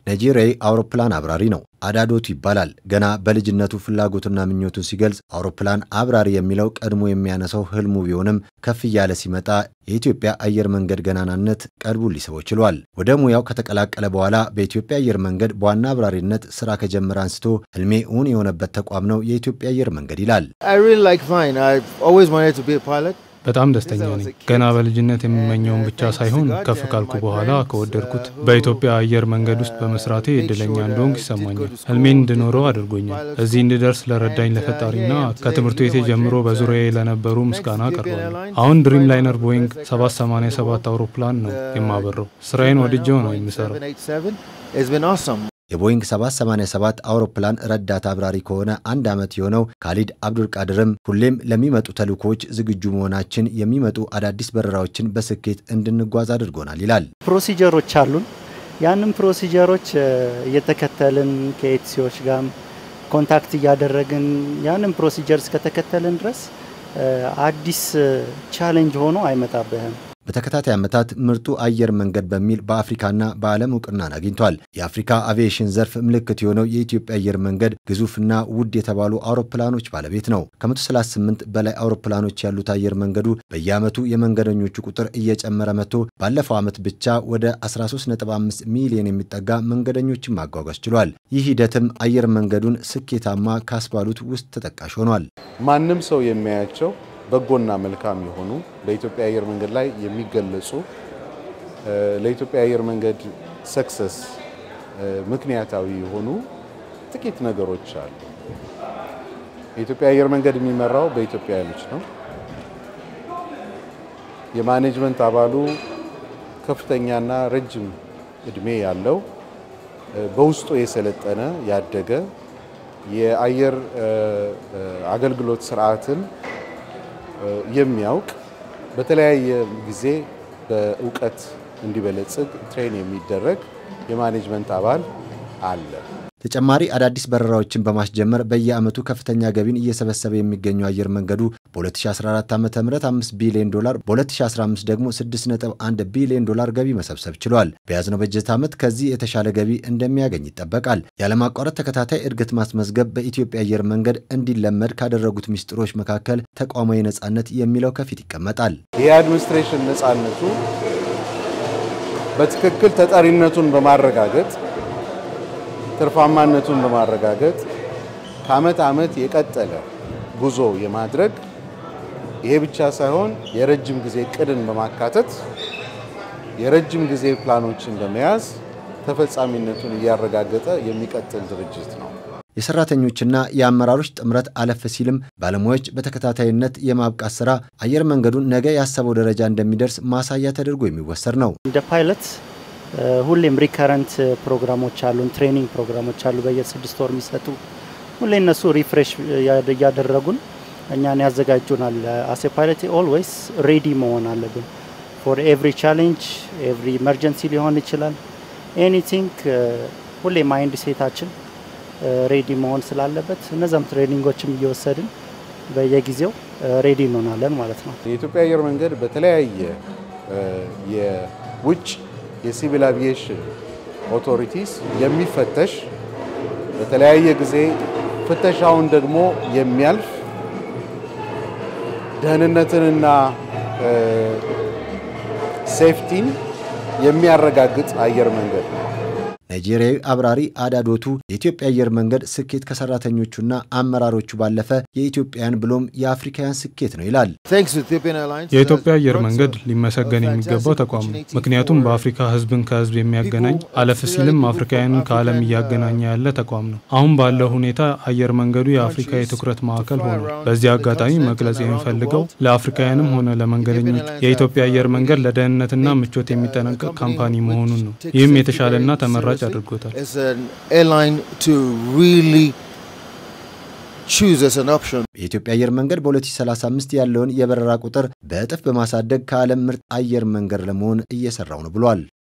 ናይጄሪያዊ አውሮፕላን አብራሪ ነው። አዳዶቱ ይባላል። ገና በልጅነቱ ፍላጎቱና ምኞቱን ሲገልጽ አውሮፕላን አብራሪ የሚለው ቀድሞ የሚያነሳው ህልሙ ቢሆንም ከፍ እያለ ሲመጣ የኢትዮጵያ አየር መንገድ ገናናነት ቀልቡን ሊስበው ችሏል። ወደ ሙያው ከተቀላቀለ በኋላ በኢትዮጵያ አየር መንገድ በዋና አብራሪነት ስራ ከጀመረ አንስቶ ህልሜ እውን የሆነበት ተቋም ነው የኢትዮጵያ አየር መንገድ ይላል። በጣም ደስተኛ ነኝ። ገና በልጅነት የምመኘውን ብቻ ሳይሆን ከፍ ካልኩ በኋላ ከወደድኩት በኢትዮጵያ አየር መንገድ ውስጥ በመስራቴ እድለኛ እንደሆንኩ ይሰማኛል። ህልሜን እንድኖረው አድርጎኛል። እዚህ እንድደርስ ለረዳኝ ለፈጣሪና ከትምህርት ቤቴ ጀምሮ በዙሪያዬ ለነበሩ ምስጋና አቀርባለሁ። አሁን ድሪም ላይነር ቦይንግ 787 አውሮፕላን ነው የማበረው። ስራዬን ወድጀው ነው የምሰራው። የቦይንግ 787 አውሮፕላን ረዳት አብራሪ ከሆነ አንድ ዓመት የሆነው ካሊድ አብዱልቃድርም ሁሌም ለሚመጡ ተልእኮዎች ዝግጁ መሆናችን የሚመጡ አዳዲስ በረራዎችን በስኬት እንድንጓዝ አድርጎናል ይላል። ፕሮሲጀሮች አሉን። ያንም ፕሮሲጀሮች እየተከተልን ከኤትሲዎች ጋር ኮንታክት እያደረግን ያንም ፕሮሲጀር እስከተከተልን ድረስ አዲስ ቻሌንጅ ሆኖ አይመጣብህም። በተከታታይ ዓመታት ምርጡ አየር መንገድ በሚል በአፍሪካና በዓለም እውቅናን አግኝቷል። የአፍሪካ አቪዬሽን ዘርፍ ምልክት የሆነው የኢትዮጵያ አየር መንገድ ግዙፍና ውድ የተባሉ አውሮፕላኖች ባለቤት ነው። ከ138 በላይ አውሮፕላኖች ያሉት አየር መንገዱ በየዓመቱ የመንገደኞቹ ቁጥር እየጨመረ መጥቶ ባለፈው ዓመት ብቻ ወደ 13.5 ሚሊዮን የሚጠጋ መንገደኞችን ማጓጓዝ ችሏል። ይህ ሂደትም አየር መንገዱን ስኬታማ ካስባሉት ውስጥ ተጠቃሽ ሆኗል። ማንም ሰው የሚያያቸው በጎና መልካም የሆኑ በኢትዮጵያ አየር መንገድ ላይ የሚገለጹ ለኢትዮጵያ አየር መንገድ ሰክሰስ ምክንያታዊ የሆኑ ጥቂት ነገሮች አሉ። የኢትዮጵያ አየር መንገድ የሚመራው በኢትዮጵያውያኖች ነው። የማኔጅመንት አባሉ ከፍተኛና ረጅም እድሜ ያለው በውስጡ የሰለጠነ ያደገ የአየር አገልግሎት ስርዓትን የሚያውቅ በተለያየ ጊዜ በእውቀት እንዲበለጽግ ትሬን የሚደረግ የማኔጅመንት አባል አለ። ተጨማሪ አዳዲስ በረራዎችን በማስጀመር በየዓመቱ ከፍተኛ ገቢን እየሰበሰበ የሚገኘው አየር መንገዱ በ2014 ዓ ም 5 ቢሊዮን ዶላር በ2015 ደግሞ 6.1 ቢሊዮን ዶላር ገቢ መሰብሰብ ችሏል። በያዝነው በጀት ዓመት ከዚህ የተሻለ ገቢ እንደሚያገኝ ይጠበቃል። ያለማቋረጥ ተከታታይ እድገት ማስመዝገብ በኢትዮጵያ አየር መንገድ እንዲለመድ ካደረጉት ሚስጥሮች መካከል ተቋማዊ ነጻነት የሚለው ከፊት ይቀመጣል። የአድሚኒስትሬሽን ነጻነቱ በትክክል ተጠሪነቱን በማረጋገጥ ትርፋማነቱን በማረጋገጥ ከዓመት ዓመት የቀጠለ ጉዞ የማድረግ ይሄ ብቻ ሳይሆን የረጅም ጊዜ እቅድን በማካተት የረጅም ጊዜ ፕላኖችን በመያዝ ተፈጻሚነቱን እያረጋገጠ የሚቀጥል ድርጅት ነው። የሰራተኞችና የአመራሮች ጥምረት አለፍ ሲልም ባለሙያዎች በተከታታይነት የማብቃት ስራ አየር መንገዱን ነገ ያሰበው ደረጃ እንደሚደርስ ማሳያ ተደርጎ የሚወሰድ ነው። እንደ ፓይለት ሁሌም ሪከረንት ፕሮግራሞች አሉን፣ ትሬኒንግ ፕሮግራሞች አሉ በየስድስት ወር የሚሰጡ ሁሌ እነሱ ሪፍሬሽ እያደረጉን እኛን ያዘጋጁናል። አሴ ፓይለት ኦልዌይስ ሬዲ መሆን አለብን ፎር ኤቭሪ ቻሌንጅ ኤቭሪ ኢመርጀንሲ ሊሆን ይችላል ኤኒቲንግ ሁሌ ማይንድ ሴታችን ሬዲ መሆን ስላለበት እነዛም ትሬኒንጎችም እየወሰድን በየጊዜው ሬዲ እንሆናለን ማለት ነው። የኢትዮጵያ አየር መንገድ በተለያየ የውጭ የሲቪል አቪዬሽን ኦቶሪቲስ የሚፈተሽ በተለያየ ጊዜ ፍተሻውን ደግሞ የሚያልፍ ደህንነትንና ሴፍቲን የሚያረጋግጥ አየር መንገድ ነው። ናይጄሪያዊ አብራሪ አዳዶቱ የኢትዮጵያ አየር መንገድ ስኬት ከሰራተኞቹና አመራሮቹ ባለፈ የኢትዮጵያን ብሎም የአፍሪካውያን ስኬት ነው ይላል። የኢትዮጵያ አየር መንገድ ሊመሰገን የሚገባው ተቋም ነው። ምክንያቱም በአፍሪካ ሕዝብን ከሕዝብ የሚያገናኝ አለፍ ሲልም አፍሪካውያንን ከዓለም እያገናኘ ያለ ተቋም ነው። አሁን ባለው ሁኔታ አየር መንገዱ የአፍሪካ የትኩረት ማዕከል ሆኗል። በዚህ አጋጣሚ መግለጽ የሚፈልገው ለአፍሪካውያንም ሆነ ለመንገደኞች የኢትዮጵያ አየር መንገድ ለደህንነትና ምቾት የሚጠነቀቅ ካምፓኒ መሆኑን ነው። ይህም የተሻለና ተመራጭ አድርጎታል። የኢትዮጵያ አየር መንገድ በ2035 ያለውን የበረራ ቁጥር በእጥፍ በማሳደግ ከዓለም ምርጥ አየር መንገድ ለመሆን እየሰራው ነው ብሏል።